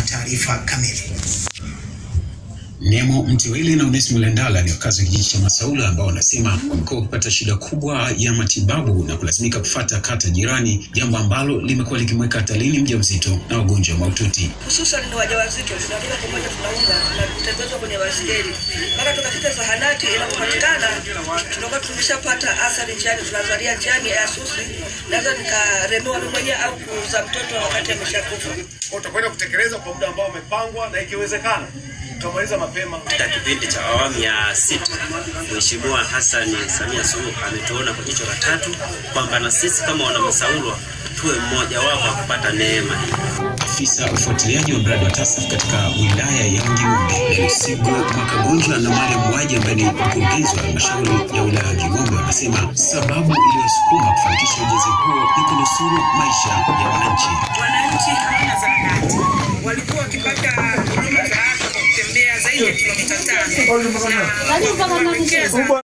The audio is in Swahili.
taarifa kamili. Nemo Mtiwili na Onesmo Landala ni wakazi wa kijiji cha Masaula ambao wanasema wamekuwa wakipata shida kubwa ya matibabu na kulazimika kufata kata jirani, jambo ambalo limekuwa likimweka hatarini mjamzito na wagonjwa mahututi. hususan ni wajawazito, tunatoka pamoja, tunaunga na kutembezwa kwenye baskeli mpaka tukafika zahanati. Inapopatikana tunakuwa tumeshapata athari njiani, tunazalia njiani ya susi, naweza nikaremewa mimi mwenyewe au kuuza mtoto wakati ameshakufa. Kwa utakwenda kutekeleza kwa muda ambao umepangwa na ikiwezekana tutamaliza mapema. Katika kipindi cha awamu ya sita, Mheshimiwa Hassan Samia Suluhu ametuona kwa jicho la tatu kwamba na sisi kama wanamasaulwa tuwe mmoja wapo wa kupata neema hii. Afisa ufuatiliaji wa mradi wa TASAF katika wilaya ya Nging'ombe, Lusigo Makagonjwa na Mariam Waji ambaye ni mkurugenzi wa halmashauri ya wilaya ya Nging'ombe wanasema sababu iliyosukuma kufanikisha ujenzi huo ni kunusuru maisha ya wananchi. wananchi hawana zahanati, walikuwa wakipata huduma za afya kwa kutembea zaidi ya kilomita tano na wamewekeza